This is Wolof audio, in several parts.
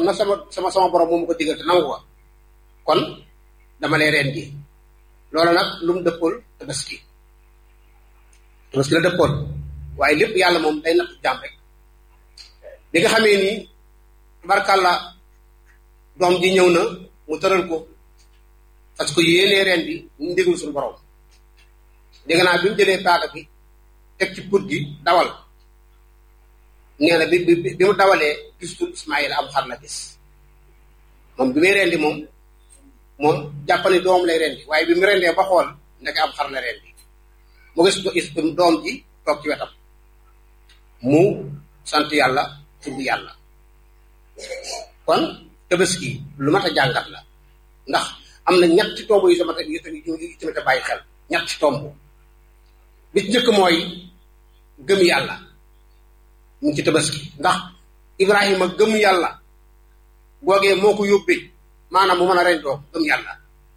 na sama sama sama borom moom ko digal te nangu ko kon dama lay reen gi loolu nag lu mu dëppool tabaski tabaski la dëppool waaye lépp yàlla moom day natt jaam rek bi nga xamee ni tabarkàlla doom ji ñëw na mu tëral ko parce que yéenee reen bi ñu déglu suñu borom dégg naa bi mu jëlee paaka bi teg ci put gi dawal nee na bi bi bi mu dawalee gisul Ismaïla am xar la gis moom bi muy rendi moom moom jàppale doom lay rendi waaye bi mu rendee ba xool ndeke am xar la rendi mu gis doom ji toog ci wetam mu sant yàlla tudd yàlla kon tabaski lu mat a jàngat la ndax am na ñetti tomb yu sama yu tamit a bàyyi xel ñetti tomb bi ci njëkk mooy gëm yàlla mu ngi ci tabaski ndax Ibrahima gëm yàlla googee moo ko yóbbee maanaam mu mën a reñ doom gëm yàlla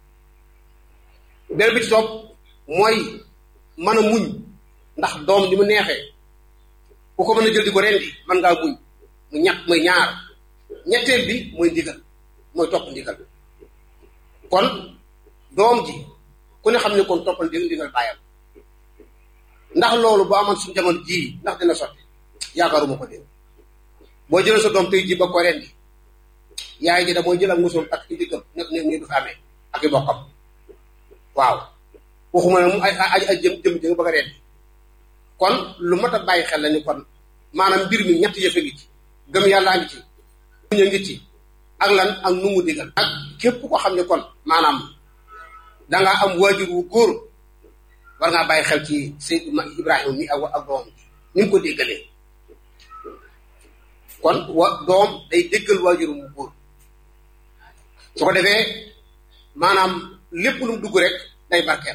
benn bi ci topp mooy mën a muñ ndax doom li mu neexee ku ko mën a jël di ko rendi mën ngaa muñ mu ñett mooy ñaar ñetteel bi mooy ndigal mooy topp ndigal kon doom ji ku ne xam ne kon toppal ndigal ndigal bàyyam ndax loolu bu amoon suñu jamono jii ndax dina sotti yaakaaruma ko dégg boo jëlee sa doom tey ji ba ko rendi yaay ji da mooy jël ak musoom takk ci diggam ne ne nii du fi amee ak i bokkam waaw waxuma ne mu ay ay ay jëm jëm jëm bëgg a rendi kon lu mat a bàyyi xel la ni kon maanaam mbir mi ñetti yëfe ngi ci gëm yàllaa ngi ci muñ a ngi ci ak lan ak nu mu digal ak képp ko xam ne kon maanaam dangaa am waajur wu góor war ngaa bàyyi xel ci Seydina Ibrahima mi ak ak doom ni mu ko déggalee kon wa doom day déggal waajur mu góor su ko defee maanaam lépp lu mu dugg rek day barkeel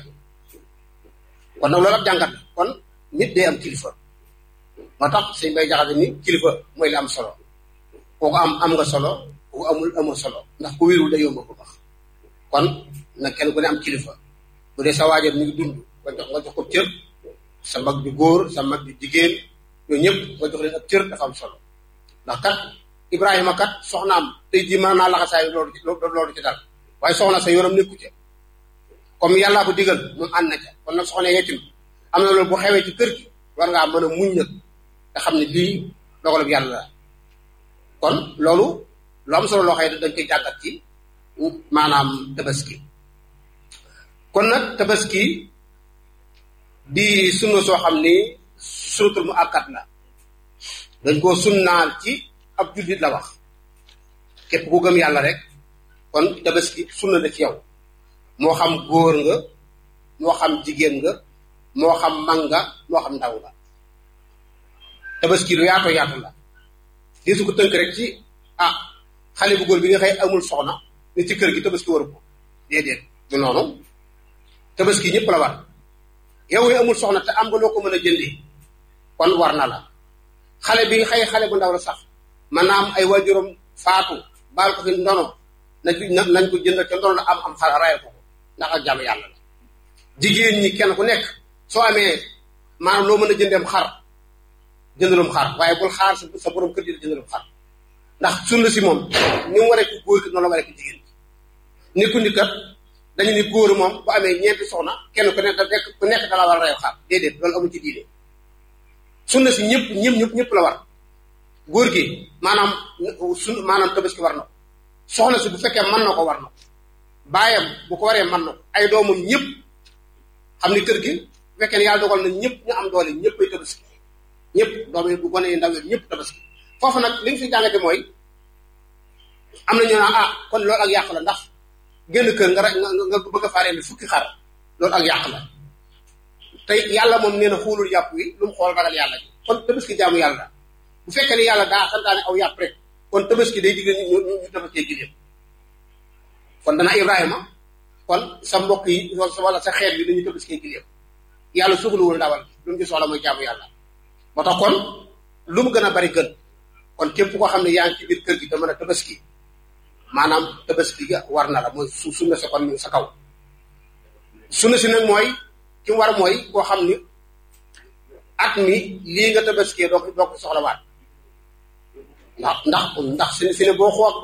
kon nag loolu ab jàngat la kon nit day am kilifa moo tax sëñ bay jaxase ni kilifa mooy li am solo kooku am am nga solo kooku amul amoo solo ndax ku wérul da yomb ko wax kon nag kenn ku ne am kilifa bu dee sa waajur mi ngi dund nga jox nga jox ko cër sa mag di góor sa mag di jigéen yooyu ñëpp nga jox leen ab cër dafa am solo ndax kat Ibrahima kat soxnaam tey jii mën naa laxasaay loolu loolu ci dal waaye soxna sa yoonam nekku ca comme yàllaa ko digal moom ànd na ca kon nag soxna yetim am na loolu bu xewee ci kër gi war ngaa mën a muñ nag nga xam ne lii dogalub yàlla la kon loolu lu am solo loo xëy dañ koy jàngat ci maanaam tabaski kon nag tabaski di sunna soo xam ni sunatul mu akkat la dañ koo sunnaal ci ab jullit la wax képp ku gëm yàlla rek kon tabaski sunna la ci yow moo xam góor nga moo xam jigéen nga moo xam mag nga moo xam ndaw nga tabaski lu yaato yaatu la di su ko tënk rek ci ah xale bu góor bi nga xëy amul soxna ne ci kër gi tabaski waru ko déedéet du noonu tabaski ñëpp la war yow yi amul soxna te am nga loo ko mën a jëndee kon war na la xale bi xëy xale bu ndaw la sax man naa am ay waajuram faatu baal ko fi ndono nañ nañ ko jënd ca ndono la am am xar rayal ko ndax ak jàmm yàlla la jigéen ñi kenn ku nekk soo amee maanaam loo mën a jëndeem xar jëndalum xar waaye bul xaar sa sa borom kër gi jëndalum xar ndax sunna si moom ni mu waree ko góor ki noonu la waree ko jigéen ni ku ni kat dañu ni góor moom bu amee ñeenti soxna kenn ku nekk nekk ku nekk dala war a reyu xar déedéet loolu amul ci diine sunna si ñëpp ñëpp ñëpp ñëpp la war góor gi maanaam sun maanaam tabaski war na ko soxna si bu fekkee mën na ko war na ko baayam bu ko waree mën na ko ay doomam ñëpp xam ni kër gi bu fekkee ne yàlla dogal na ñëpp ñu am doole ñëpp ay tabaski ñëpp doom yi bu gone yi ndaw yi ñëpp tabaski foofu nag li ñu fi jàngate mooy am na ñu naan ah kon loolu ak yàq la ndax génn kër nga nga nga bëgg a faaree ni fukki xar loolu ak yàq la te yàlla moom nee na xoolul yàpp wi lu mu xool ragal yàlla ji kon tabaski jaamu yàlla bu fekkee ne yàlla daa santaane aw yàpp rek kon tabaski day digle ñu ñu ñu tabaskee giléem kon dana Ibrahima kon sa mbokk yi wala sa xeet bi dañuy tabaskee giléem yàlla soxlawul ndawal lu mu ci soxla mooy jaamu yàlla moo tax kon lu mu gën a bari gën kon képp koo xam ne yaa ngi ci biir kër gi te mën a tabaski maanaam tabaski ga war na la mooy su sunna sa kon mi sa kaw sunna si nag mooy ki mu war mooy koo xam ni at mi lii nga tabaskee doo ko doo ko soxlawaat ndax ndax ndax si si ne boo xool